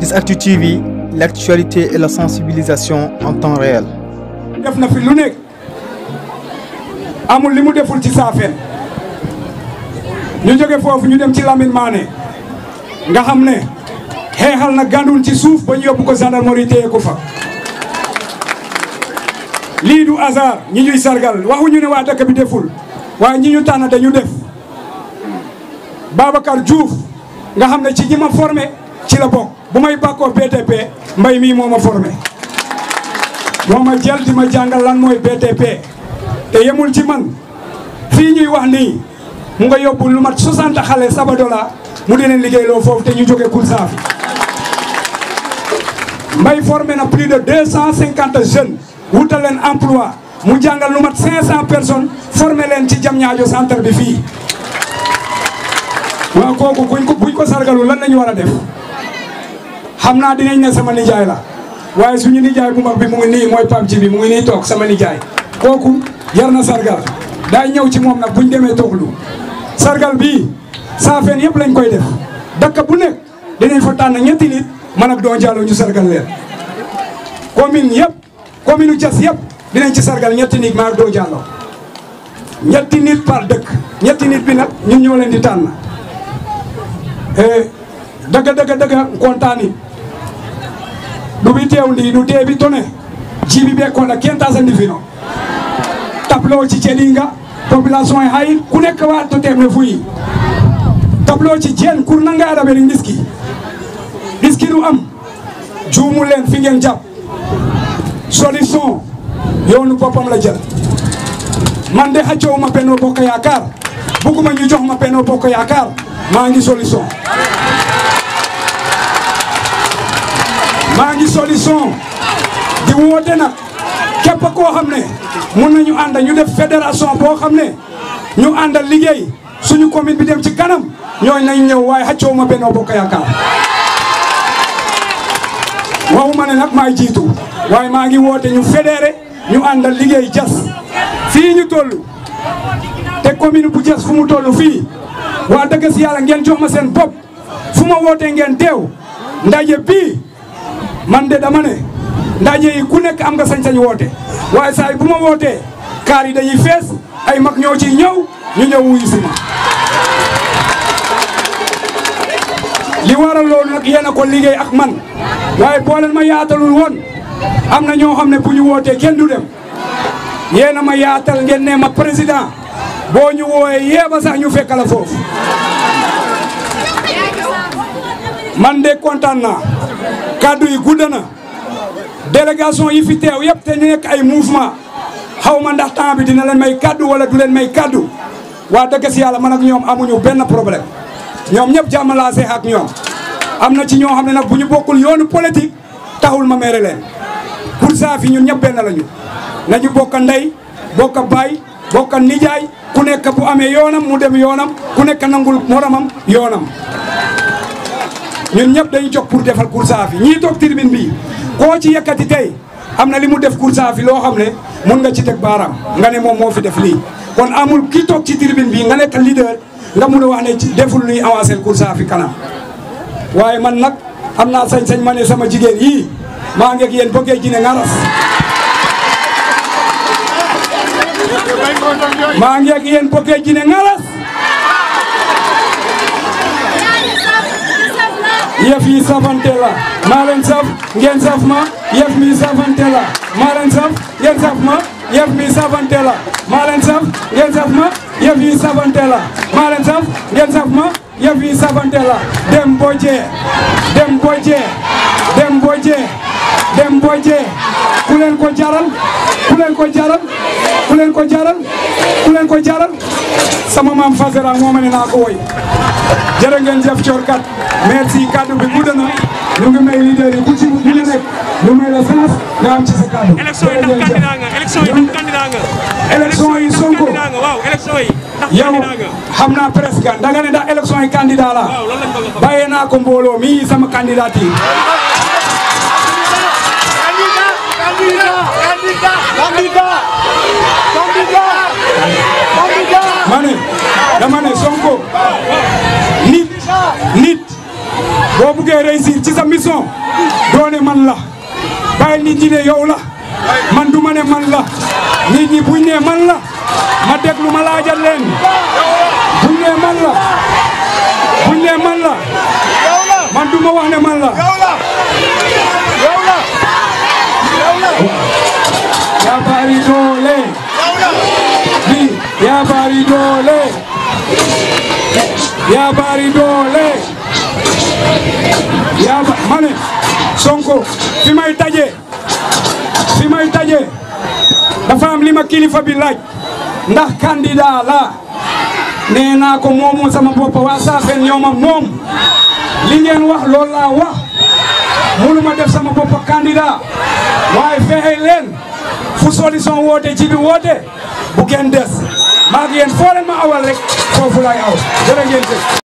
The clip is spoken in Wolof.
Actu TV, l'actualité et la sensibilisation en temps réel. def na fi lu nekk amul li mu deful ci saafeen ñu jóge foofu ñu dem ci Lamine Mané nga xam ne xeexal na gàndul ci suuf ba ñu yóbbu ko gendarmerie téye ko fa lii du hasard ñi ñuy sargal waxuñu ne waa dëkk bi deful waaye ñi ñu tànn dañu def Babacar Diouf nga xam ne ci ñi ma formé ci la bokk bu may bàkkoo BTP mbay mii moo ma formé moo ma jël di ma jàngal lan mooy BTP te yemul ci man fii ñuy wax nii mu nga yóbbu lu mat 60 xale Sabadola mu di leen liggéeyloo foofu te ñu jóge Koursaafi mbay formé na plus de 250 jeunes wutal leen emploi mu jàngal lu mat 500 personnes formé leen ci Diamniadio centre bi fii waaw kooku buñ ko buñ ko sargalu lan lañu war a def xam naa dinañ ne sama nijaay la waaye suñu nijaay bu mag bi mu ngi nii mooy Pape Djibi mu ngi nii toog sama nijaay kooku yar na sargal daay ñëw ci moom nag buñ demee tooglu sargal bii saafeen yëpp lañ koy def dëkk bu nekk dinañ fa tànn ñetti nit man ak Don Diallo ñu sargal leen commune yëpp commune u Diass yëpp dinañ ci sargal ñetti nit ma ak Don Diallo ñetti nit par dëkk ñetti nit bi nag ñun ñoo leen di tànn dëgg dëgg dëgg kontaani ɗumi tewndi ɗu deeɓi tone jiiɓi ɓe koɗa kentasandi fino tableau ci ceɗinga population e hay ku nekk waat to temne fuyi tableau ci jeen kur nangaɗa ɓeɗe ɗiski ɗiski ɗum am juumul leen fi ngeen jàpp solution yoonu boppam la jël man de xaccowuma Benno Bokk Yaakaar bugguma ñu jox ma Benno Bokk Yaakaar maa ngi solution maa ngi solution di woote nag képp koo xam ne mun nañu ànd ñu def fédération boo xam ne ñu àndal liggéey suñu commune bi dem ci kanam ñooñu nañ ñëw waaye xaccoo ma Benno Bokk Yaakaar waxuma ne nag maay jiitu waaye maa ngi woote ñu fédéré ñu àndal liggéey Diass fii ñu toll te commune bu Diass fu mu toll fii waa dëgg si yàlla ngeen jox ma seen bopp fu ma wootee ngeen teew ndaje bii man de dama ne ndaje yi ku nekk am nga sañ-sañ woote waaye saa yi bu ma wootee kaar yi dañuy fees ay mag ñoo ciy ñëw ñu ñëw wuyu si ma li waral loolu nag yéen a ko liggéey ak man waaye boo leen ma yaatalul woon am na ñoo xam ne bu ñu wootee kenn du dem yéen a ma yaatal ngeen ne ma président boo ñu wooyee yeeba sax ñu fekk la foofu man de kontaan naa kaddu yi gudd na délégation yi fi teew yëpp te ñu nekk ay mouvement xaw ma ndax temps bi dina leen may kaddu wala du leen may kaddu waa dëgg si yàlla man ak ñoom amuñu benn problème ñoom ñëpp jàmm laa seex ak ñoom am na ci ñoo xam ne nag bu ñu bokkul yoonu politique taxul ma mere leen Koursaafi ñun ñëpp benn lañu nañu bokk ndey bokk baay bokk nijaay ku nekk bu amee yoonam mu dem yoonam ku nekk nangul moromam yoonam ñun ñëpp dañu jóg pour defal Koursaafi ñii toog tribune bi koo ci yëkkati tey am na li mu def Koursaafi loo xam ne mun nga ci teg baaraam nga ne moom moo fi def lii kon amul ki toog ci tribune bi nga nekk leader nga mun a wax ne deful luy avancé Koursaafi kanam waaye man nag am naa sañ-sañ ma ne sama jigéen yii maa ngi ak yéen bëggee ji ne ngaras maa ngi ak yéen bëggee ji ne ngaras yëf yi safante la maa leen saf ngeen saf ma yëf mi safante la maa leen saf ngeen saf ma yëf mi safante la maa leen saf ngeen saf ma yëf yi safante la maa leen saf ngeen saf ma yëf yi safante la dem boje dem boje dem boje dem boje ku leen ko jaral ku leen ko jaral ku leen ko jaral ku leen ko jaral sama maam Fasera moo ma ne naa ko woy jërë ngeen jëf coorkat merci kaddu bi gudd na ñu ngi may leader yi ku ci ñu ne nekk ñu may la chance nga am ci sa kaddu. élection yi ndax candidat nga élection yi ndax candidat nga. élection yi Sonko candidat nga waaw élection yi ndax yow candidat nga. xam naa presque da nga ne ndax élection yi candidat la waaw loolu lañ bëgg a xam. bàyyee naa ko mbooloo mi sama candidature. ma ne dama ne Sonko nit nit boo boo buggee réussir ci sa mission doone man la bàyyi nit ñi ne yow la man du ma ne man la nit ñi buñ ne man la ma déglu ma laajal leen buñ ne man la buñ ne man la man du ma wax ne man la yaa bari doole bi yaa bari doole yaa bari doole yaa ba ma ne Sonko fi may taje fi may taje dafa am li ma kilifa bi laaj ndax candidat la nee naa ko moomu sama bopp waa Saafeen ñoo ma moom li ngeen wax loolu laa wax munu ma def sama bopp candidat waaye fexe leen fu solution woote ci bi woote bu kenn des maa ngi yéen foo leen ma awal rek foofu laay aw jërë ngeen jëf